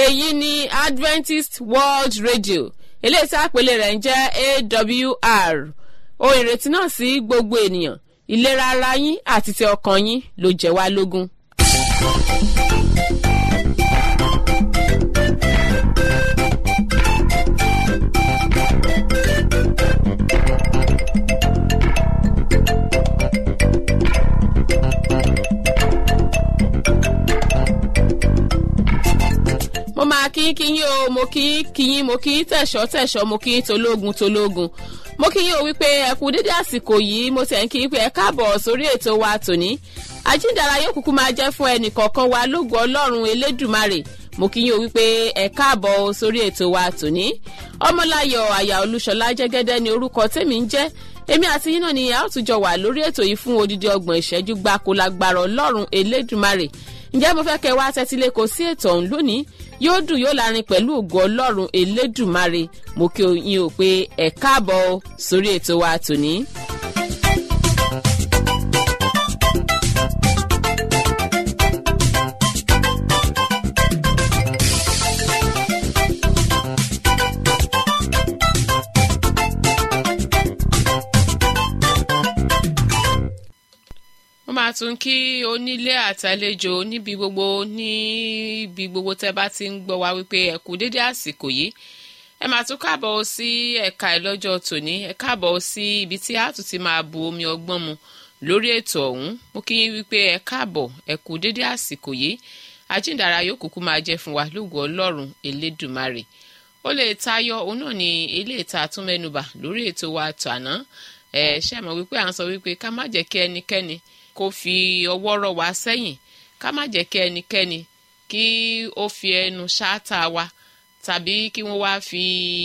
èyí ni adventist world radio eléyìí tí àpèlé rẹ̀ ń jẹ́ awr ohun ìrètí náà sí gbogbo ènìyàn ìlera ara yín àti ti ọkàn yín ló jẹ́ wá lógún. mo máa kí kí yín o mo kí kí yín mo kí tẹ̀sọ́ tẹ̀sọ́ mo kí tológun tológun mo kí yín o wípé ẹ kú dédé àsìkò yìí mo tẹ̀ ń kí pé ẹ káàbọ̀ sórí ètò wa tòní àjíǹdàrà yóò kúkú máa jẹ́ fún ẹnì kọ̀ọ̀kan wa lógo ọlọ́run elédùmarè mo kí yín o wípé ẹ káàbọ̀ sórí ètò wa tòní ọmọláyọ̀ àyà olúṣọlá jẹ́gẹ́dẹ́ ni orúkọ tèmi ń jẹ́ èmi àti yín náà ni a ó tún jọ wà lórí ètò yìí fún odidi ọgbọ̀n ìṣẹ́jú gbáko lágbára ọlọ́run elédùmarè ǹjẹ́ mo fẹ́ kẹ́ wá tẹ́tílé kò sí ètò ọ̀hún lónìí yóò dùn yóò lárin pẹ̀lú ògo ọlọ́run elédùmarè mo kí yín o pé ẹ káàbọ̀ sórí ètò wa tòní. mo máa tún kí onílé àtàlejò níbi gbogbo níbi gbogbo tẹ́ bá ti ń gbọ́ wa wípé ẹ kú dédé àsìkò yìí ẹ máa tún káàbọ̀ sí ẹ̀ka ìlọ́jọ́ tòní ẹ káàbọ̀ sí ibi tí a tún ti máa bu omi ọgbọ́n mu lórí ètò ọ̀hún mo kí yín wípé ẹ káàbọ̀ ẹ kú dédé àsìkò yìí àjíǹdàrà yóò kúkú máa jẹ́ fún wa lóògùn ọlọ́run elédùmarè ó lè tayọ òun náà ní ilé ìta àtúnmẹ́nubà lórí ètò wa tàná ẹ ṣe mọ̀ wípé à ń sọ wípé ká má jẹ́ kí ẹnikẹ́ni kó fi ọwọ́ rọ̀ wá sẹ́yìn ká má jẹ́ kí ẹnikẹ́ni kí ó fi ẹnu ṣáátà wa tàbí kí wọ́n wá fi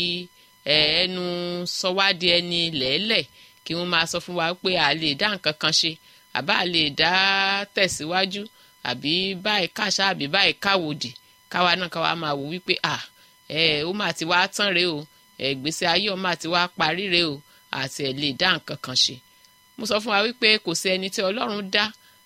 ẹnu sọ wá di ẹni lẹ́lẹ̀ kí wọ́n máa sọ fún wa pé a lè dá nǹkan kan ṣe àbá a lè dá tẹ̀síwájú àbí báyìí káṣá àbí báyìí káwòdì káwa náà káwa máa wò wípé à ẹ ó máa ti wá tán rèé o ẹ̀gbésí ayé ó máa ti wá parí rèé o àti ẹ̀ lè dá nǹkan kan ṣe mo sọ fún wa wípé kò sí ẹni tí ọlọ́run dá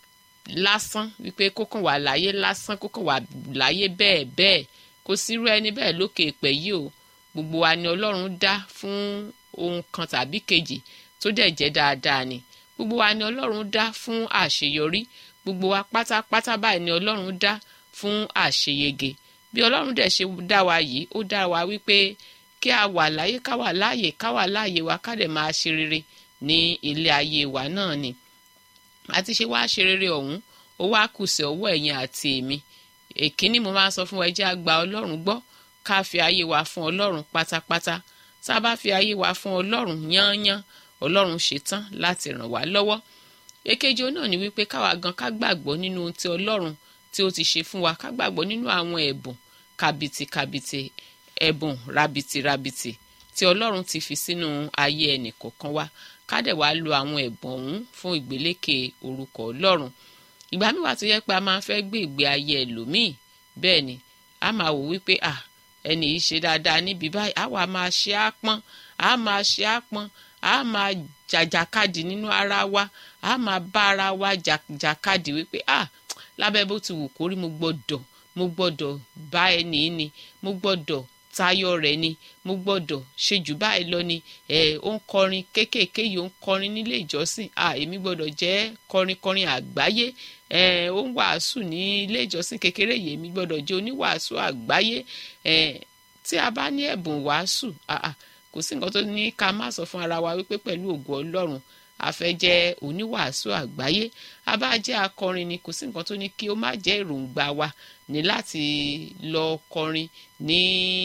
lásán wípé kókàn wà láyé lásán kókàn wà láyé bẹ́ẹ̀ bẹ́ẹ̀ kò sírú ẹni bẹ́ẹ̀ lókè ìpẹ́ yìí o gbogbo wa ni ọlọ́run dá fún ohun kan tàbí kejì tó dẹ̀ jẹ́ dáadáa ni gbogbo wa ni ọlọ́run dá fún àṣeyọrí gbogbo wa pátápátá báyìí ni ọlọ́run dá fún àṣeyege bí ọlọ́run dẹ̀ ṣe dá wa yìí ó dá wa wípé kí a wà láyé ká wà láàyè ká wà láàyè wa ká dẹ̀ máa ṣe rere ní ilé ayé wa náà ni àti ṣe wáá ṣe rere ọ̀hún ó wá kù sí ọwọ́ ẹ̀yin àti èmi èkíní mo máa ń sọ fún wa ẹ jẹ́ á gba ọlọ́run gbọ́ ká fi ayé wa fún ọlọ́run pátápátá tá a bá fi ayé wa fún ọlọ́run yányán ọlọ́run ṣetán láti ràn wá lọ́wọ́ èkejì náà ni wípé káwa gan ká gbàgbọ́ nínú ohun tí ọlọ́run tí ó ti ṣe fún wa ká gbàgbọ́ nínú àwọn ẹ̀bùn kàbìtìkàbìtì ẹ̀bùn rabìtìrabìtì tí ọlọ́run ti fi sínú ayé ẹnì kọ̀ọ̀kan wa ká dẹ̀ wá lo àwọn ẹ̀bùn ọ̀hún fún ìgbélékè orúkọ ọlọ́run ìgbà míì wà tó yẹ pé a máa fẹ́ gbé ìgbé ayé ẹlòmíì bẹ́ẹ̀ ni a máa wò wípé à ẹni yìí ṣe dáadáa níbi báyìí a wà máa ṣe á pọ́n a máa ṣe á pọ́n a máa jàjàkadì nínú ara wa a máa bá ara wa jàkadì wípé à lábẹ́ bó ti wù kórí mo gbọ́dọ̀ mo gbọ́dọ̀ bá ẹni yìí ni mo gbọ́dọ̀ tayọ rẹ̀ ni mo gbọ́dọ̀ ṣe jù báyìí lọ ni ẹ ó ń kọrin kéékèèké yìí ó ń kọrin nílé ìjọsìn à èmi gbọ́dọ̀ jẹ́ kọrinkọrin àgbáyé ẹ ó ń wàásù ní ilé ìjọsìn kékeré yìí èmi gbọ́dọ̀ jẹ́ oníwàásù àgbáyé ẹ tí a bá ní ẹ̀bùn wàásù kò sí nǹkan tó ní ká má sọ fún ara wa wípé pẹ̀lú ògo Ọlọ́run a fẹ́ jẹ́ oníwàásù àgbáyé a bá jẹ́ akọrin ni kò sí nǹkan tó ní kí ó má jẹ́ èròǹgbà wa ní láti lọ kọrin ní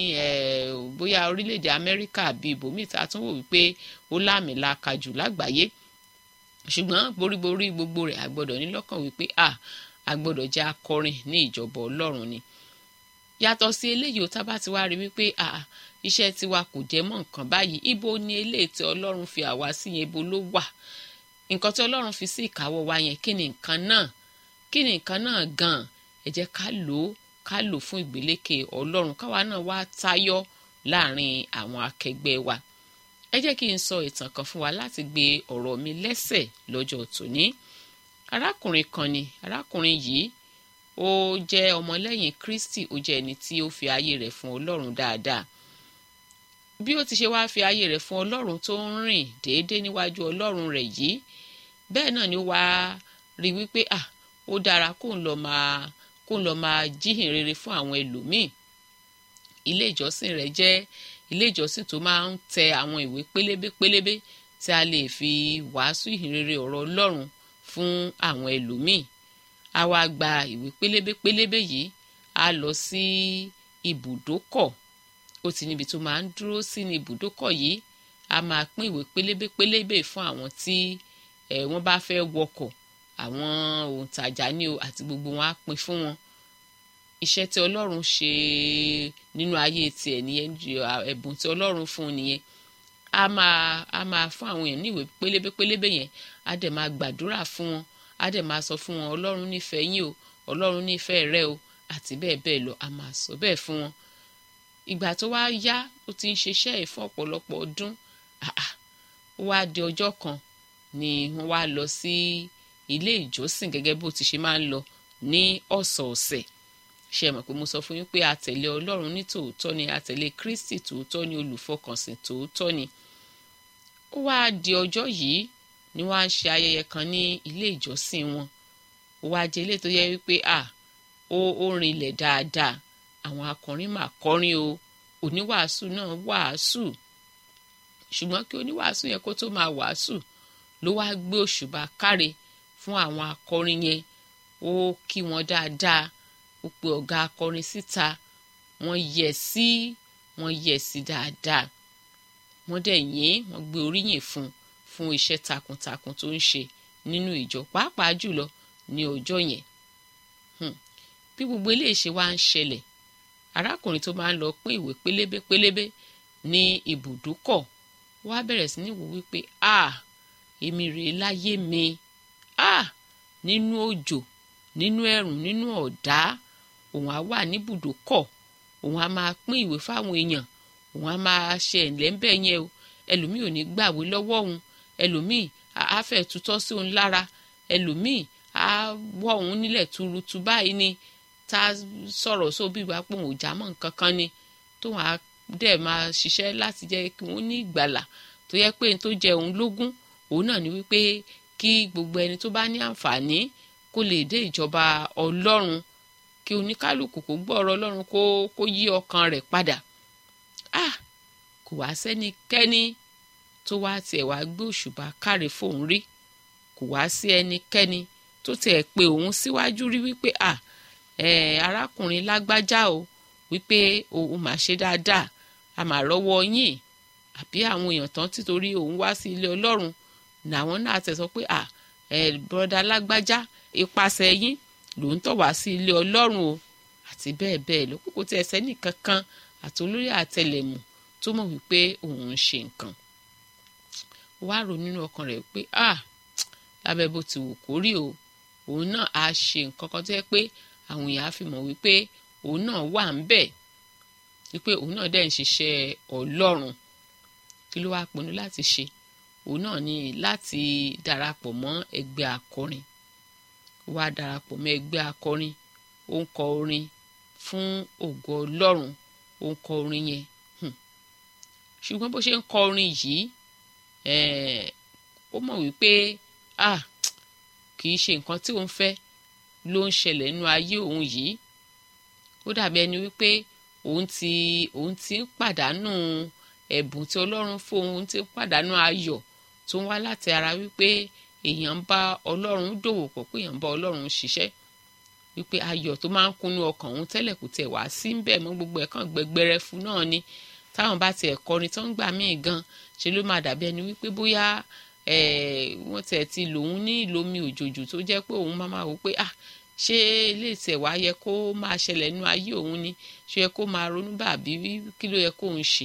bóyá orílẹ̀-èdè Amẹ́ríkà bíi ibòmíì tá a tún wò wípé ó láàmìlaka jù lágbàáyé ṣùgbọ́n boríborí gbogbo rẹ̀ a gbọ́dọ̀ ní lọ́kàn wípé a a gbọ́dọ̀ jẹ́ akọrin ní ìjọba Ọlọ́run ni yàtọ̀ sí eléyìí ó tábà ti wá rí wípé a iṣẹ́ tiwa kò jẹ́ mọ́ nǹkan báyìí ibo ni eléyìí tí Ọlọ́run fi àwa sí yẹn ibo ló wà nǹkan tí Ọlọ́run fi sí ìkáwọ́ wa yẹn kí ni nǹkan náà kí ni nǹkan náà gan-an ẹ jẹ́ ká lò ó ká lò fún ìgbélékè Ọlọ́run káwa náà wá tayọ láàrin àwọn akẹgbẹ́ wa ẹ jẹ́ kí n sọ ìtàn kan fún wa láti gbé ọ̀rọ̀ mi lẹ́sẹ̀ lọ́jọ́ tòní arákùnrin kan ni arákùnrin yìí ó jẹ́ ọmọlẹ́yìn kristi ó jẹ́ ẹni tí ó fi ayé rẹ̀ fún ọlọ́run dáadáa bí ó ti ṣe wá fi ayé rẹ̀ fún ọlọ́run tó ń rìn déédéé níwájú ọlọ́run rẹ̀ yìí bẹ́ẹ̀ náà ni wàá rí wípé à ó dára kó ń lọ máa kó ń lọ máa jíhìn rere fún àwọn ẹlòmíì ilé ìjọsìn rẹ̀ jẹ́ ilé ìjọsìn tó máa ń tẹ àwọn ìwé pélébé pélébé tí a lè fi wàásù ìhìn rere ọ̀rọ̀ ọlọ́run fún àwọn ẹlòmíì a wá gba ìwé pélébé pélébé yìí a lọ sí ibùdókọ̀ ó ti níbi tó máa ń dúró sí ní ibùdókọ̀ yìí a máa pín ìwé pélébé pélébé fún àwọn tí ẹ̀ wọ́n bá fẹ́ wọkọ̀ àwọn òǹtajà ní o àti gbogbo wọn á pín fún wọn iṣẹ́ tí ọlọ́run ṣe nínú ayé tiẹ̀ nìyẹn ẹ̀bùn tí ọlọ́run fún un nìyẹn a máa a máa fún àwọn èèyàn ní ìwé pélébé pélébé yẹn a dẹ̀ máa gbàdúrà fún wọn a dẹ̀ máa sọ fún wọn ọlọ́run nífẹ̀ẹ́ yín o ọlọ́run nífẹ̀ẹ́ rẹ o àti bẹ́ẹ̀ bẹ́ẹ̀ lọ a máa sọ bẹ́ẹ̀ fún wọn ìgbà tó wá yá ó ti ń ṣiṣẹ́ ẹ̀ fún ọ̀pọ̀lọpọ̀ ọdún ó wá di ọjọ́ kan ni wọ́n wá lọ sí ilé ìjọsìn gẹ́gẹ́ bó ti ṣe máa ń lọ ní ọ̀sọ̀ọ̀sẹ̀ ṣe mọ̀ pé mo sọ fún yín pé àtẹ̀lé ọlọ́run ní tòótọ́ ni àtẹ̀lé kristi tòótọ́ ni olùfọkànsìn tòótọ́ ni ó wá di ọjọ́ yìí ni wọ́n á ṣe ayẹyẹ kan ní ilé ìjọsìn wọn ó wá jẹ́ ilé tó yẹ wípé à ó ó rinlẹ̀ dáadáa àwọn akọrin mà kọrin o oníwàásù náà wàásù ṣùgbọ́n kí oníwàásù yẹn kó tó máa wàásù ló wá gbé òṣùbà káre fún àwọn akọrin yẹn ó kí wọn dáadáa ó pe ọ̀gá akọrin síta wọ́n yẹ̀ sí wọ́n yẹ̀ sí dáadáa wọ́n dẹ̀ yìn wọ́n gbé oríyìn fún fún iṣẹ́ takuntakun tó ń ṣe nínú ìjọ pàápàá jùlọ ní ọjọ́ yẹn bí gbogbo eléyìí ṣe wá ń ṣẹlẹ̀ arákùnrin tó máa ń lọ pín ìwé pélébé pélébé ní ibùdókọ̀ wá bẹ̀rẹ̀ sí ní wò wípé a èmi rèé láyé mi a nínú òjò nínú ẹ̀rùn nínú ọ̀dá òun á wà níbùdókọ̀ òun á máa pín ìwé fáwọn èèyàn òun á máa ṣe ẹ̀ńlẹ́ńbẹ̀ yẹn o ẹlòmíì ò ní gbàwé lọ́wọ́ òun ẹlòmíì á fẹ́ tutọ́ sí òun lára ẹlòmíì á wọ́ òun nílẹ̀ tuurutu báyìí ni tá a sọ̀rọ̀ sóbì wá pé òun ò já mọ́ nǹkan kan ni tóun á dẹ̀ máa ṣiṣẹ́ láti jẹ́ kí wọ́n ní ìgbàlà tó yẹ pé tó jẹ òun lógún òun náà ni wípé kí gbogbo ẹni tó bá ní àǹfààní kó lè dé ìjọba ọlọ́run kí oníkálukú kó gbọ́ ọ̀rọ̀ ọlọ́run kó kó yí ọkàn rẹ̀ padà ah kò wá sẹ́nikẹ́ni tó wá tiẹ̀ wá gbé òṣùbà káre fóun rí kò wá sí ẹnikẹ́ni tó tiẹ̀ pé òun síwájú rí wípé ah eh, arákùnrin lágbájá o wípé òun máa ṣe dáadáa a máa rọ́wọ́ yín àbí àwọn èèyàn tán títorí òun wá sí ilé ọlọ́run làwọn náà tẹ̀ sọ pé à ẹ bọ́dà lágbájá ipasẹ̀ yín ló ń tọ̀ wá sí ilé ọlọ́run o àti bẹ́ẹ̀ bẹ́ẹ̀ lọ kókó tí ẹsẹ̀ nìkan kan àti olórí àtẹlẹ̀mù tó mọ̀ wípé òun ń ṣe nǹkan wá rò nínú ọkàn rẹ̀ pé à lábẹ́ bó ti wù kó rí o òun náà á ṣe nǹkan kan tó yẹ pé àwọn èèyàn á fi mọ̀ wípé òun náà wà ń bẹ̀ wípé òun náà dẹ̀ ń ṣiṣẹ́ ọlọ́run kí ló wá pinnu láti ṣe òun náà ní láti darapọ̀ mọ́ ẹgbẹ́ akọrin wá darapọ̀ mọ́ ẹgbẹ́ akọrin ó ń kọ orin fún ògo ọlọ́run ó ń kọ orin yẹn ṣùgbọ́n bó ṣe ń kọ orin yìí ó mọ̀ wípé ah kì í ṣe nǹkan tí òun fẹ́ ló ń ṣẹlẹ̀ nínú ayé òun yìí ó dàbí ẹni wípé òun ti òun ti ń pàdánù ẹ̀bùn tí ọlọ́run fún òun ti ń pàdánù ayọ̀ tó ń wá láti ara wípé èèyàn ń bá ọlọ́run dòwò pọ̀ pé èèyàn ń bá ọlọ́run ṣiṣẹ́ wípé ayọ̀ tó máa ń kúnnú ọkàn òun tẹ́lẹ̀ kò tiẹ̀ wá sí ń bẹ̀ mọ́ gbogbo ẹ̀ kàn gbẹgbẹrẹ fún náà ni táwọn bá tiẹ̀ kọrin tó ń gbà míì gan ṣe ló máa dàbí ẹni wípé bóyá wọ́n tiẹ̀ ti lòun ní ìlomi òjòjò tó jẹ́ pé òun máa máa wò pé ah ṣé ilé ìtẹ̀ wá yẹ kó máa ṣẹlẹ̀ nínú ayé òun ni ṣé yẹ kó máa ronú bá àbí kí ló yẹ kó ń ṣe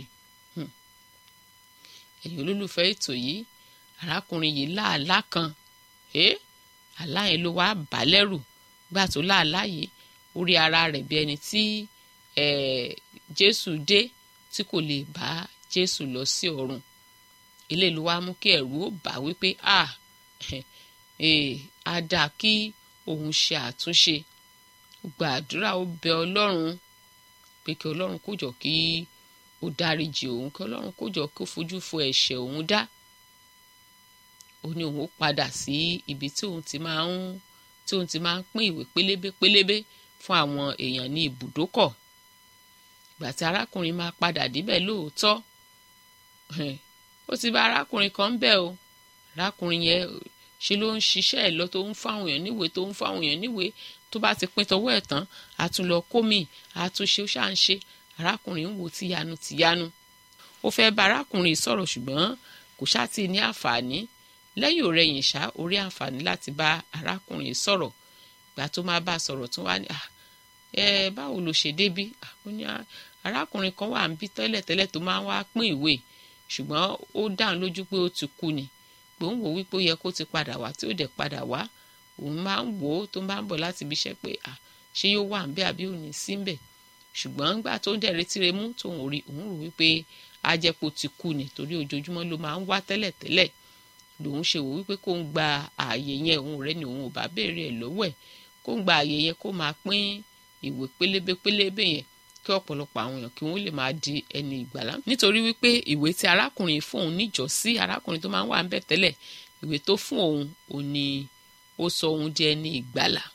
ẹ̀yin olólùfẹ́ ètò yìí arákùnrin yìí láàlá kan àlá yẹn ló wá bà lẹ́rù gbà tó láàlá yìí ó rí ara rẹ̀ bí ẹni tí Jésù dé tí kò lè bá Jésù lọ sí ọ̀run eléyìí ló wá mú kí ẹ̀rù ó bà wípé ah á dáa kí òun ṣe àtúnṣe ó gba àdúrà ó bẹ ọlọ́run pé kí ọlọ́run kó jọ kí ó dáríjì òun kí ọlọ́run kó jọ kí ó fojú fo ẹ̀ṣẹ̀ òun dá ó ní òun ó padà sí ibi tí òun ti máa ń tí òun ti máa ń pín ìwé pélébé pélébé fún àwọn èèyàn ní ibùdókọ̀ ìgbà tí arákùnrin máa padà débẹ̀ lóòótọ́ ó ti bá arákùnrin kan ń bẹ̀ o arákùnrin yẹn ṣe ló ń ṣiṣẹ́ ẹ̀ lọ tó ń fáwọn èèyàn níwèé tó ń fáwọn èèyàn níwèé tó bá ti pín tọwọ́ ẹ̀ tán a tún lọ kómì a tún ṣe ó ṣáà ń ṣe arákùnrin ń wo tìyanu tìyanu ó fẹ́ bá arákùnrin sọ̀rọ̀ ṣùgbọ́n kò ṣáà tí ì ní àǹfààní lẹ́yìn ọ̀rẹ́yìn ṣá orí àǹfààní láti bá arákùnrin sọ̀rọ̀ ìgbà tó máa bá a sọ̀rọ̀ tó wá ní ẹ báwo ló ṣe débí ó ní arákùnrin kan wà ń bí tẹ́lẹ̀tẹ́lẹ̀ tó máa ń wá pín ìwé ṣùgbọ́n ó dáhùn lójú pé ó ti kú ni pé òun wò wípé ó yẹ kó ti padà wá tí ó dẹ̀ padà wá òun máa ń wò ó tó máa ń bọ̀ láti ibi iṣẹ́ pé ṣé yóò wà ń bẹ́ àbí òun ní sí ń bẹ̀ ṣùgbọ́n nígbà tó ń dẹ̀ retí re mú tóun rí òun rò wípé ajẹ́pọ̀ ti kú ni torí ojoojúmọ́ ló máa ń wá tẹ́lẹ̀tẹ́lẹ̀ lòun ṣe wò wípé kó ń gba ààyè yẹn òun rẹ̀ ni òun ò bá béèrè ẹ̀ lọ́wọ́ ẹ̀ kó ń gba ààyè yẹn kó máa pín ìwé pélébé pélébé yẹn kí ọ̀pọ̀lọpọ̀ àwọn èèyàn kí wọ́n lè máa di ẹni ìgbàlá nítorí wípé ìwé tí arákùnrin fún òun níjọ́sí arákùnrin tó máa ń wà ń bẹ̀ tẹ́lẹ̀ ìwé tó fún òun ò ní ó sọ òun di ẹni ìgbàlá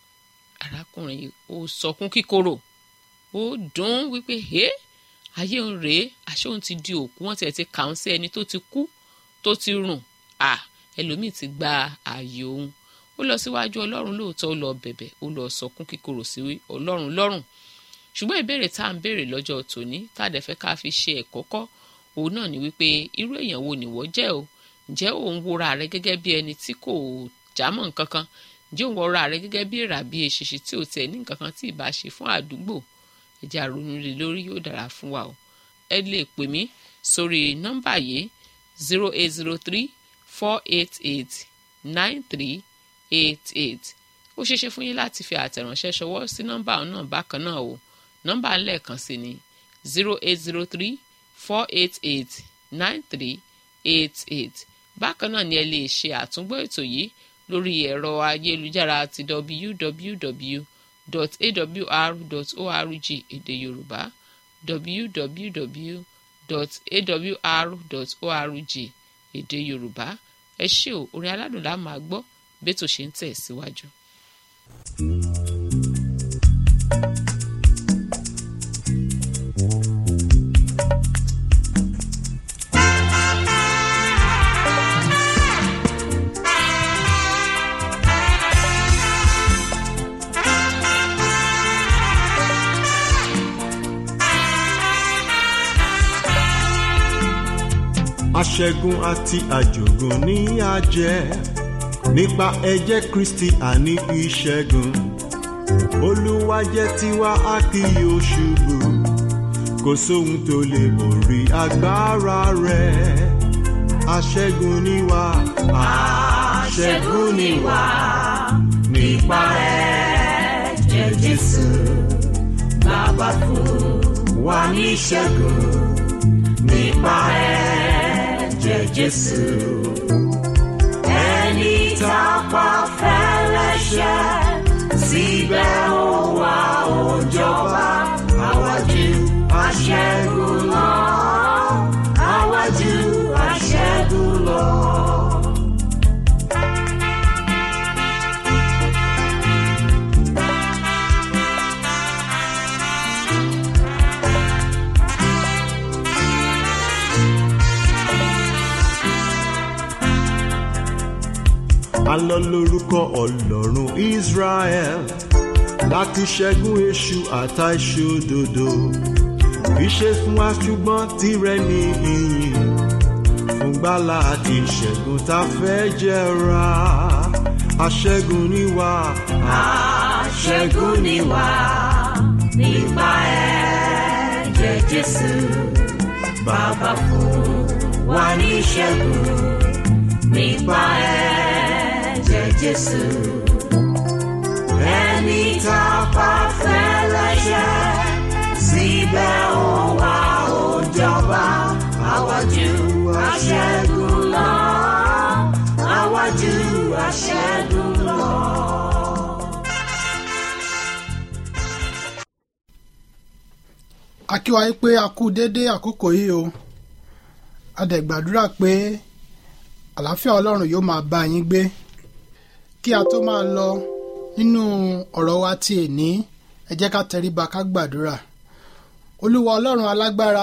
arákùnrin ó sọkún kíkorò ó dùn wípé hé ayé òun rèé àṣé òun ti di òkú wọn tiẹ̀ ti kà ń sí ẹni tó ti kú tó ti rùn à ẹlòmíì ti gba ààyè òun ó lọ síwájú ọlọ́run lóòótọ́ ó lọ bẹ̀bẹ̀ ó lọ sọkún kíkorò sí ọlọ́run lọ́rùn ṣùgbọ́n ìbéèrè tá à ń béèrè lọ́jọ́ tòní tá a dẹ̀ fẹ́ ká fi ṣe ẹ̀kọ́ kọ́ òun náà ni wípé irú èèyàn wo nìwọ jẹ́ o ǹjẹ́ òun wora rẹ gẹ́gẹ́ bí ẹni tí kò jámọ́ nǹkan kan ǹjẹ́ òun wora rẹ gẹ́gẹ́ bí èrà bí eṣinṣin tí ò tẹ̀ ní nǹkan kan tí ì bá ṣe fún àdúgbò ẹ̀jẹ̀ àrònú rẹ̀ lórí yóò dára fún wa o ẹ lè pè mí sórí nọ́mbà yìí zero eight zero three four eight eight nine three eight eight ó ṣeéṣe fún yín láti fi àtẹ̀ránṣẹ́ ṣọwọ́ sí nọ́mbà náà bákan náà o nọ́mbà lẹ́ẹ̀kan sí ni zero eight zero three four eight eight nine three eight eight bákan náà ni ẹ lè ṣe àtúngbọ́ ètò yìí lórí ẹ̀rọ ayélujára ti www.awr.org èdè yorùbá www.awr.org èdè yorùbá ẹ ṣé o orin aládùn la máa gbọ́ bẹ́tò ṣe ń tẹ̀ síwájú. aṣẹ́gun àti àjògùn ní àjẹ́ nípa ẹ̀jẹ̀ kristi àní ìṣẹ́gun olúwa jẹ́ tiwa a kì yóò ṣubú kò sóhun tó lè borí agbára rẹ̀ aṣẹ́gun ni wá aṣẹ́gun ni wá nípa ẹ̀jẹ̀ jésù bàbá fún wa ní ìṣẹ́gun nípa ẹ̀jẹ̀ jésù ẹni tá a pa fẹ́lẹ́ṣẹ̀ síbẹ̀ ó wá ó jọba àwájú aṣẹ́gun lọ àwájú aṣẹ́gun lọ. alọ lórúkọ ọlọ́run israel láti ṣẹ́gun èṣù àtàìṣòdodo ìṣe fún wa ṣùgbọ́n tirẹ̀ ní ìyìn fún gbàlà àti ìṣẹ́gun tá a fẹ́ jẹra aṣẹ́gun ni wá. aṣẹ́gun ni wá nípa ẹ̀jẹ̀ jésù bàbá fún wa ní ìṣẹ́gun nípa ẹ̀jẹ̀ jésù ẹni tá a pa fẹ́lẹ́ṣẹ̀ síbẹ̀ ó wá ó jọba àwájú aṣẹ́gun lọ àwájú aṣẹ́gun lọ. a kí wa pé a kú dédé àkókò yìí o a dẹ̀ gbàdúrà pé àlàáfíà ọlọ́run yóò máa bá yín gbé kí a tó máa lọ nínú ọ̀rọ̀ wa ti èní ẹ jẹ́ ká tẹríba ká gbàdúrà olúwa ọlọ́run alágbára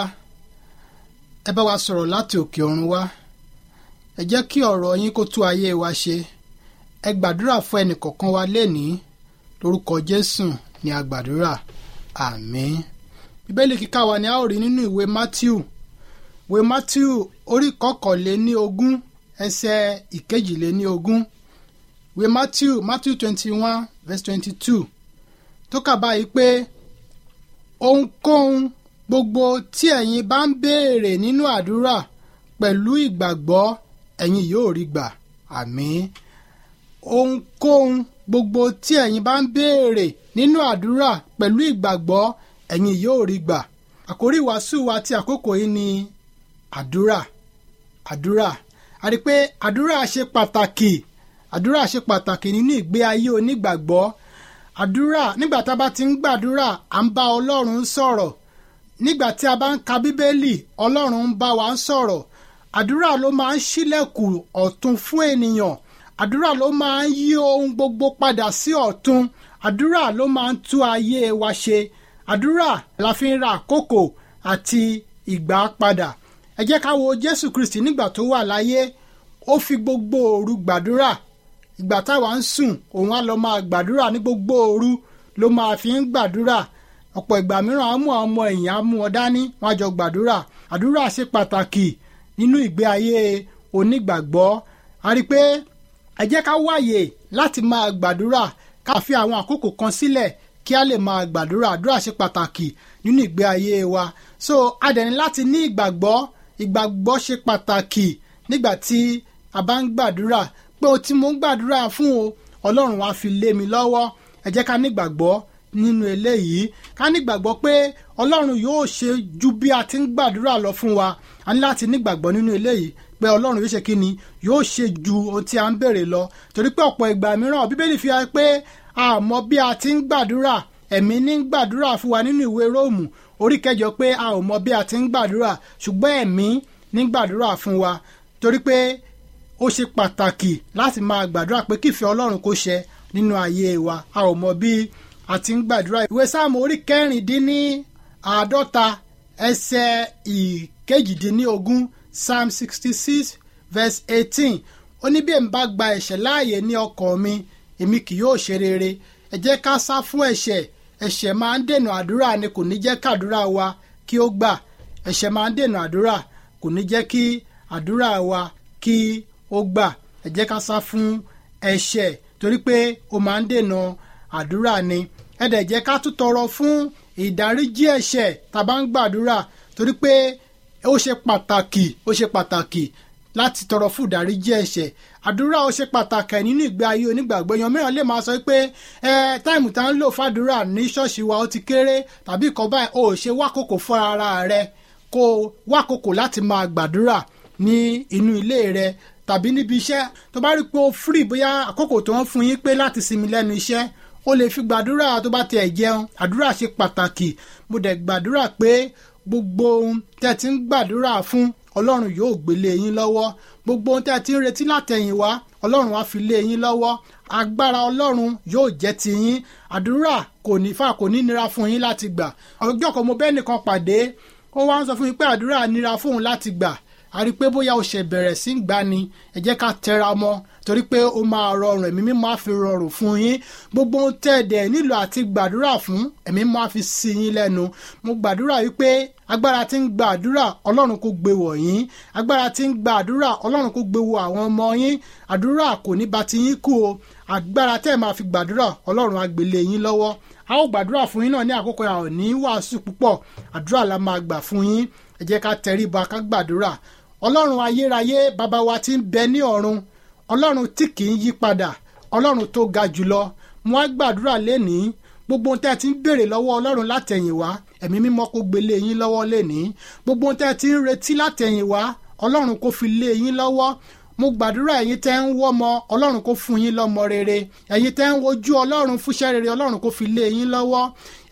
ẹ bá wa sọ̀rọ̀ láti òkè ọ̀run wá ẹ jẹ́ kí ọ̀rọ̀ yín kó tú ayé wa ṣe ẹ gbàdúrà fún ẹnìkọ̀ọ̀kan wa lénìí lórúkọ jésù ni a gbàdúrà àmín bíbélì kíkà wa ni a ó rí nínú ìwé matthew ìwé matthew orí kọkànléní ogún ẹsẹ̀ ìkejìléní ogún ìwé matthew matthew twenty one verse twenty two tó kà báyìí pé ohunkóhun gbogbo tí ẹ̀yin bá ń béèrè nínú àdúrà pẹ̀lú ìgbàgbọ́ ẹ̀yin yóò rí gbà àmín ohunkóhun gbogbo tí ẹ̀yin bá ń béèrè nínú àdúrà pẹ̀lú ìgbàgbọ́ ẹ̀yin yóò rí gbà àkórí ìwàásù wa ti àkókò yìí ni àdúrà àdúrà a rí i pé àdúrà ṣe pàtàkì àdúrà ṣe pàtàkì nínú ìgbé ayé onígbàgbọ́ àdúrà nígbà tá a bá ti ń gbàdúrà à ń bá ọlọ́run sọ̀rọ̀ nígbà tí a bá ń ka bíbélì ọlọ́run ń bá wa sọ̀rọ̀ àdúrà ló máa ń ṣílẹ̀kùn ọ̀tun fún ènìyàn àdúrà ló máa ń yí ohun gbogbo padà sí ọ̀tun àdúrà ló máa ń tú ayé wa ṣe àdúrà la fi ń ra àkókò àti ìgbà padà ẹ jẹ́ ká wo jésù kristi nígbà tó wà láyé ó fi gbogbo òru gbàdúrà ìgbà táwa ń sùn òun á lọ máa gbàdúrà ní gbogbo òru ló máa fi ń gbàdúrà ọ̀pọ̀ ìgbà mìíràn á mú àwọn ọmọ èèyàn á mú wọn dání wọn á jọ gbàdúrà àdúrà ṣe pàtàkì nínú ìgbé ayé onígbàgbọ́ a rí i pé ẹ jẹ́ ká wáyè láti máa gbàdúrà ká fi àwọn àkókò kan sílẹ̀ kí a lè máa gbàdúrà àdúrà ṣe pàtàkì nínú ìgbé ayé wa so a dẹ̀ ní láti ní ìgbàgbọ́ ìgbàgbọ́ ṣe pàtàkì nígbà tí a bá ń gbàdúrà pé o tí mo ń gbàdúrà fún o ọlọ́run wa fi lé mi lọ́wọ́ ẹ jẹ́ ká nígbàgbọ́ nínú eléyìí ká nígbàgbọ́ pé ọlọ́run yóò ṣe ju bí a ti ń gbàdúrà lọ fún wa a ní láti nígbàgbọ́ nínú eléyìí pé ọlọ́run yóò ṣe kí ni yóò ṣe ju ohun tí a ń béèrè lọ torí pé ọ̀pọ̀ ìgbà mìíràn bíbélì fi hàn pé a mọ bí a ti ń gbàdúrà ẹ̀mí ní gbàdúrà fún wa nínú ìwé róòmù orí kẹjọ pé a ò mọ bí a ti ń gbàdúrà ṣùgbọ́n ẹ̀mí ní gbàdúrà fún wa torí pé ó ṣe pàtàkì láti máa gbàdúrà pé kífẹ́ ọlọ́run kó ṣẹ nínú ayé wa a ò mọ bí a ti ń gbàdúrà ìwé sáàmù orí kẹrìndínní àádọ́ta ẹsẹ̀ ìkejìdínlógún psalm sixty six verse eighteen ó ní bí èmi bá gba ẹ̀ṣẹ̀ láàyè ní ọkàn mi èmi kì yóò ṣe rere ẹ jẹ́ ká sá fún ẹ̀ṣẹ̀ ẹ̀ṣẹ̀ máa ń dènà àdúrà ni kò ní jẹ́ kàdúrà wa kí ó gbà ẹ̀ṣẹ̀ máa ń dènà àdúrà kò ní jẹ́ kí àdúrà wa kí ó gbà ẹ jẹ́ ká sá fún ẹ̀ṣẹ̀ torí pé ó máa ń dènà àdúrà ni ẹ dẹ̀ jẹ́ ká tún tọrọ fún ìdáríjì ẹ̀ṣẹ̀ tá a bá ń gbàdúrà torí pé ó ṣe pàtàkì ó ṣe pàtàkì láti tọrọ fún ìdáríjì ẹ̀ṣẹ̀ àdúrà ó ṣe pàtàkì nínú ìgbé ayé onígbàgbọ́ èèyàn mìíràn lè máa sọ pé ẹ táìmù tá ń lò fàdúrà ní ṣọ́ọ̀ṣì wa ó ti kéré tàbí ìkọ́ báyìí ó ṣe wákòkò fún ara rẹ kó wákòkò láti máa gbàdúrà ní inú ilé rẹ tàbí níbi iṣẹ́ tó bá rí pé ó free bóyá àkókò tó ń fún yín pé láti sinmi lẹ́nu iṣẹ́ ó lè fi gbàdúrà tó bá tiẹ̀ jẹun àdúrà ṣe pàtàkì mo dẹ̀ gbàdúrà pé gbogbo ohun tẹ́ ti ń gbàdúrà fún ọlọ́run yóò gbélé yín lọ́wọ́ gbogbo ohun tẹ́ ti ń retí látẹ̀yìn wá ọlọ́run á fi lé yín lọ́wọ́ agbára ọlọ́run yóò jẹ́ ti yín àdúrà kò ní fà kò ní nira fún yín láti gbà ọjọ́ kan mo bẹ́ẹ̀ nìkan pàdé ó wá ń sọ fún mi pé àdúrà nira fóun láti gbà a rí i pé bóyá o ṣe bẹ̀rẹ̀ sí gbà ni ẹ jẹ́ ká tẹra mọ́ torí pé ó máa rọrùn ẹ̀mí mímọ́ á fi rọrùn fún yín gbogbo ohun tẹ́ ẹ̀ dẹ̀ nílò àti gbàdúrà fún ẹ̀mí mímọ́ á fi sí yín lẹ́nu mo gbàdúrà wípé agbára tí ń gba àdúrà ọlọ́run kò gbé wọ̀ yín agbára tí ń gba àdúrà ọlọ́run kò gbé wọ̀ àwọn ọmọ yín àdúrà kò ní ba ti yín kú o agbára tẹ́ ẹ̀ máa fi gbàdúrà ọlọ́run á gbélé yín lọ́wọ́ a ó gbàdúrà fún yín náà ní àkókò yà ò ní wàásù púpọ̀ àdúrà la máa gbà fún yín ẹ jẹ́ ká tẹríba ká gbàdúrà ọlọ́run ayérayé bàbá wa tí ń bẹ ní ọ̀run ọlọ́run tí kì í yí padà ọlọ́run tó ga jùlọ mo á gbàdúrà lénìí gbogbo ohun tẹ́ ẹ ti ń béèrè lọ́wọ́ ọlọ́run látẹ̀yìn wá ẹ̀mí mímọ́ kó gbélé yín lọ́wọ́ lénìí gbogbo ohun tẹ́ ẹ ti ń retí látẹ̀yìn wá ọlọ́run kó fi lé yín lọ́wọ́ mo gbàdúrà ẹ̀yin tẹ́ ń wọ́mọ ọlọ́run kó fún yín lọ́mọ rere ẹ̀yin tẹ́ ń wojú ọlọ́run fúnṣẹ́ rere ọlọ́run kó fi lé yín lọ́wọ́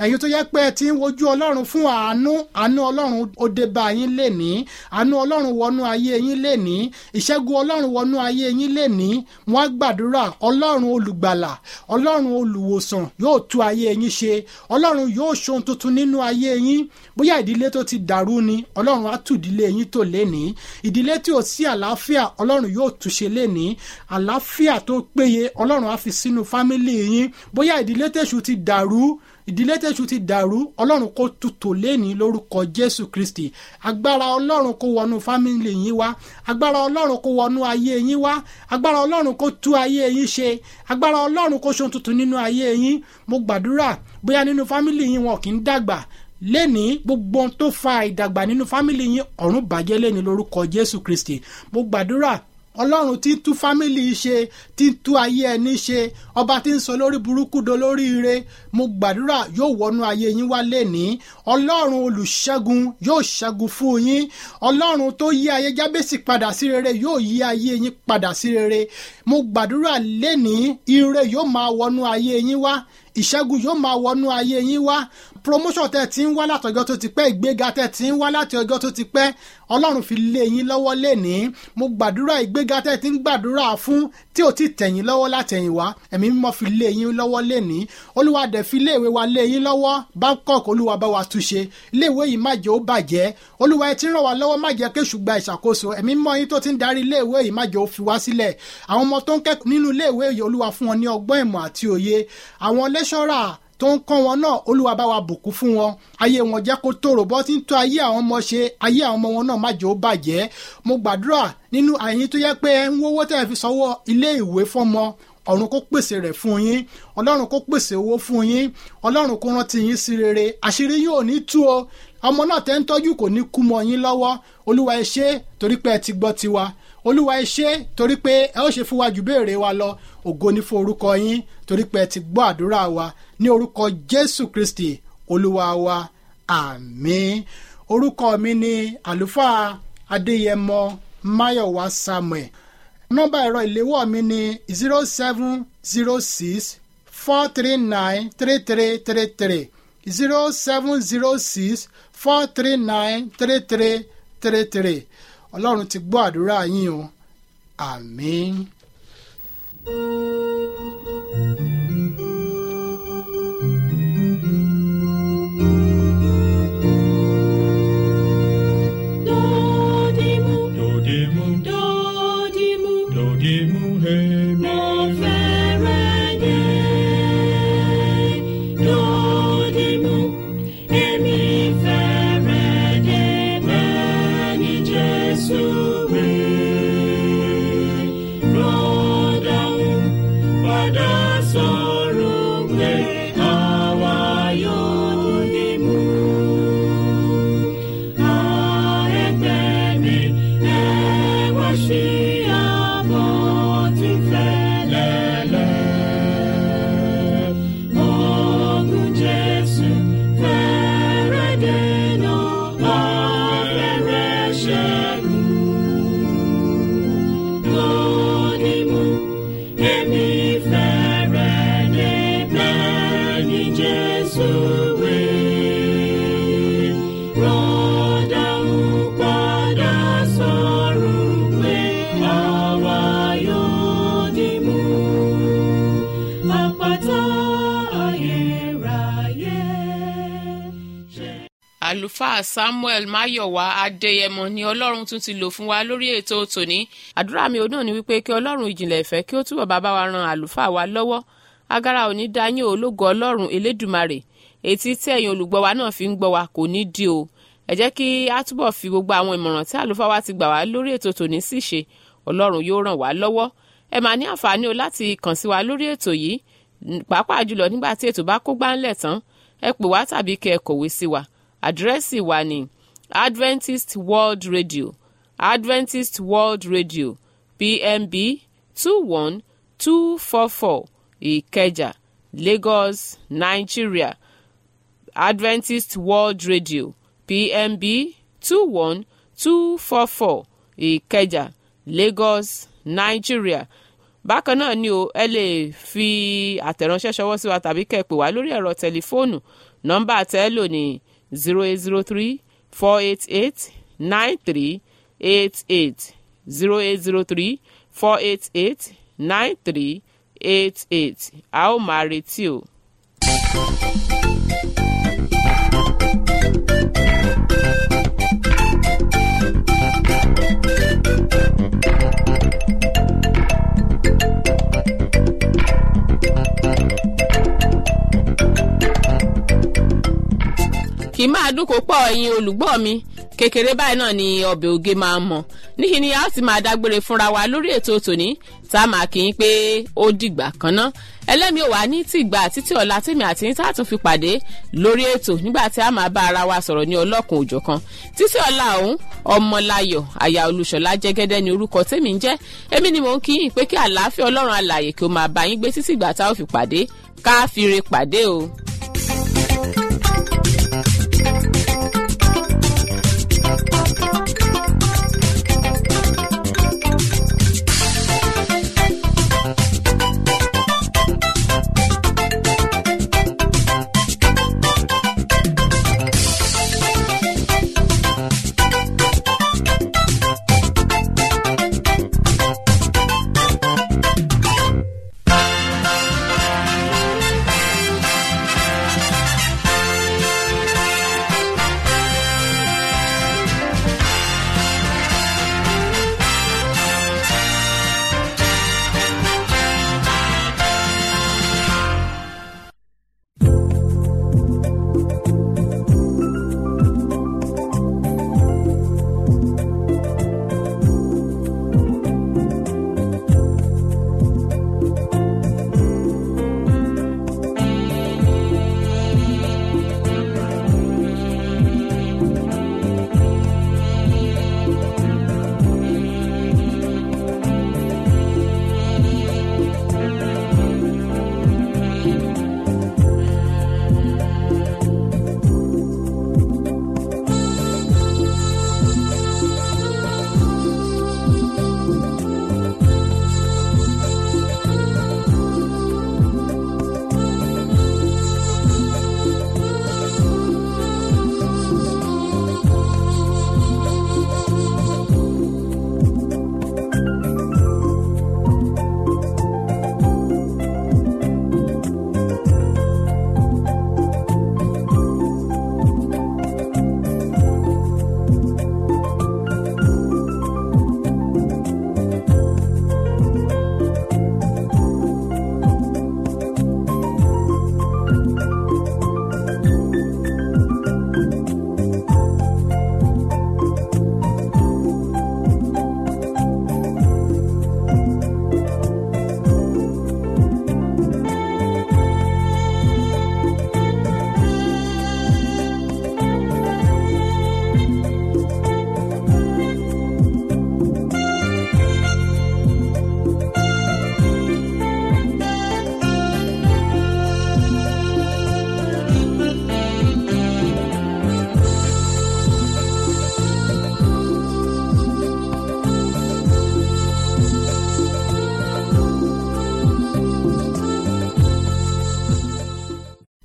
ẹ̀yin tó yẹ pé ẹ ti ń wojú ọlọ́run fún àánú àánú ọlọ́run ó dé bá yín lénìí àánú ọlọ́run wọnú ayé yín lénìí ìṣẹ́gun ọlọ́run wọnú ayé yín lénìí wọ́n á gbàdúrà ọlọ́run olùgbàlà ọlọ́run olùwòsàn yóò tú ayé yín ṣe ọlọ́run yóò ṣohun tuntun nínú ayé yín bóyá ìdílé tó ti dàrú ni ọlọ́run á tú ìdílé yín tò lénìí ìdílé tí ò sí àlàáfíà ọlọ́run yóò túnṣe lénìí àlàáfíà tó péye ọlọ́run á fi sínú fámílì yín bóyá ìdílé tèṣù ti dàrú ìdílé tẹ̀sù ti dàrú ọlọ́run kó tutù lẹ́ni lórúkọ jésù kristi agbára ọlọ́run kó wọnú fámìlì yín wá agbára ọlọ́run kó wọnú ayé yín wá agbára ọlọ́run kó tú ayé yín ṣe agbára ọlọ́run kó ṣohun tuntun nínú ayé yín mo gbàdúrà bóyá nínú fámìlì yín wọn kì í dàgbà lẹ́ni gbogbo ohun tó fa ìdàgbà nínú fámìlì yín ọ̀run bàjẹ́ lẹ́ni lórúkọ jésù kristi mo gbàdúrà ọlọ́run tí ń tú fámìlì ṣe tí ń tú ayé ẹni ṣe ọba tí ń sọ lórí burúkú do lórí ire mo gbàdúrà yóò wọnú ayé yín wá lẹ́ni ọlọ́run olùṣẹ́gun yóò ṣẹ́gun fún yín ọlọ́run tó yí ayé jábẹ́sì padà sí rere yóò yí ayé yín padà sí rere mo gbàdúrà lẹ́ni ire yóò máa wọnú ayé yín wá ìṣẹ́gun yóò máa wọnú ayé yín wá promotion tẹ́ ti ń wá látọjọ́ tó ti pẹ́ ìgbéga tẹ́ ti ń wá láti ọjọ́ tó ti pẹ́ ọlọ́run fi lé yín lọ́wọ́ lẹ́ni mo gbàdúrà ìgbéga tẹ́ ti ń gbàdúrà fún tí ò ti tẹ̀yìn lọ́wọ́ látẹ̀yìn wá ẹ̀mí mímọ́ fi lé yín lọ́wọ́ lẹ́ni olúwa dẹ̀ fi iléèwé wa lé yín lọ́wọ́ bangkok olúwa bá wa túnṣe iléèwé yìí má jẹ́ ó bàjẹ́ olúwa ẹ ti ràn wá lọ́wọ́ má jẹ́ kéṣù gba ìṣàkóso ẹ̀mí mímọ́ yín tó ti ń darí iléèwé yìí má jẹ́ ó fi wá sílẹ̀ àwọn ọmọ tó ń kẹ́kọ̀ọ́ nínú iléèwé yìí olúwa fún wọn ní ọgbọ́n ìmọ̀ àti òye àwọn lẹ́ṣọ́rà tó ń kọ́ wọn náà olúwa bá wa bùkún fún wọn ayé wọn jẹ́ kó tòrò bọ́ tí ń tó ayé àwọn ọmọ ṣe ayé àwọn ọmọ wọn náà má jẹ́ ó bàjẹ́ mo gbàdúrà nínú àyín tó yẹ pé ẹ ń wówó tẹ́ ẹ fi sanwó ilé ìwé fọ́mọ ọ̀run kó pèsè rẹ̀ fún yín ọlọ́run kó pèsè owó fún yín ọlọ́run kó rántí yín sí rere àṣírí yóò ní tú o ọmọ náà tẹ́ ń tọ́jú kò ní kú mọ́ yín lọ́wọ́ olúwa ẹ ṣé torí pé ẹ ti gbọ́ tiwa olúwa ẹ ṣé torí pé ẹ ó ṣe fún wa jù béèrè wa lọ ògo ní fún orúkọ yín torí pé ẹ ti gbọ́ àdúrà wa ní orúkọ jésù kristi olúwa wa àmín orúkọ mi ni àlùfáà adéyẹmọ máyọ̀wá samuel nọ́mbà ẹ̀rọ ìléwọ́ mi ni zero seven zero six four three nine three three three three zero seven zero six four three nine three three three three ọlọ́run ti gbọ́ àdúrà yín o àmín. Dodimu, Dodimu, dodimu, dodimu, hemi. mo fẹ́rẹ̀ dé. Dodimu, èmi fẹ́rẹ̀ dé bẹ́ẹ̀ ni Jésù wí. Rọ́dàún padà sọ̀rọ̀ pé àwa yóò dìmú. Jesus will rọ́dà ń padà sọ̀rọ̀ pé àwa yóò dìmú. Àpáta ayérayé. àlùfáà samuel mayowa adéyẹmọ ni ọlọ́run tún ti lò fún wa lórí ètò tòní àdúrà mi ò náà ni wípé kí ọlọ́run ìjìnlẹ̀ ìfẹ́ kí ó túbọ̀ bá bá wa ran àlùfáà wa lọ́wọ́ agara òní dayín ológo ọlọ́run elédùmarè etí tí ẹ̀yin olùgbọ́ wa náà fi ń gbọ́ wa kò ní di o ẹ jẹ́ kí a túbọ̀ fi gbogbo àwọn ìmọ̀ràn tí àlùfáà wa ti gbà wá lórí ètò tòní sì ṣe ọlọ́run yóò ràn wá lọ́wọ́ ẹ máa ní àǹfààní o láti kàn sí wa lórí ètò yìí n- pàápàá jùlọ nígbà tí ètò bá kó gbáńlẹ̀ tán ẹ pè wá tàbí kẹ́ ẹ kọ̀wé sí wa àdírẹ́sì wa ni adventist world radio adventist world radio pmb two one two four four ìkẹjà lagos nigeria adventist world radio pmb two one two four four ìkẹjà lagos nigeria bákan náà ni o ẹ lè fi àtẹ̀ránṣẹ́ ṣọwọ́ sí wa tàbí kẹ́ ẹ pè wá lórí ẹ̀rọ tẹlifóònù nọ́mbà tẹ́ ẹ lò ní zero eight zero three four eight eight nine three eight eight zero eight zero three four eight eight nine three eight eight a ó máa retí o. kì í máa dúnkò pọ̀ ẹ̀yin olùgbọ́ mi kékeré báyìí náà ni ọbẹ̀ oge máa ń mọ̀ níṣẹ́ ni a ó sì máa dágbére fúnra wa lórí ètò tòní tá a máa kí n pé ó dìgbà kan ná ẹlẹ́mi ò wá ní tìgbà títí ọ̀la tèmi àti ní tààtún fi pàdé lórí ètò nígbà tí a máa bá ara wa sọ̀rọ̀ ní ọlọ́kùn òjò kan títí ọ̀la ọ̀hún ọmọláyọ̀ àyà olùṣọ́lá jẹ́gẹ́dẹ́ ni orúkọ tèmi ń jẹ́ èmi ni mò ń kí yín pé kí àlàáfíà ọlọ́run alààyè kí ó máa bá yín gbé títí ìgbà tá a ó fi pàdé ká fi re pàdé o.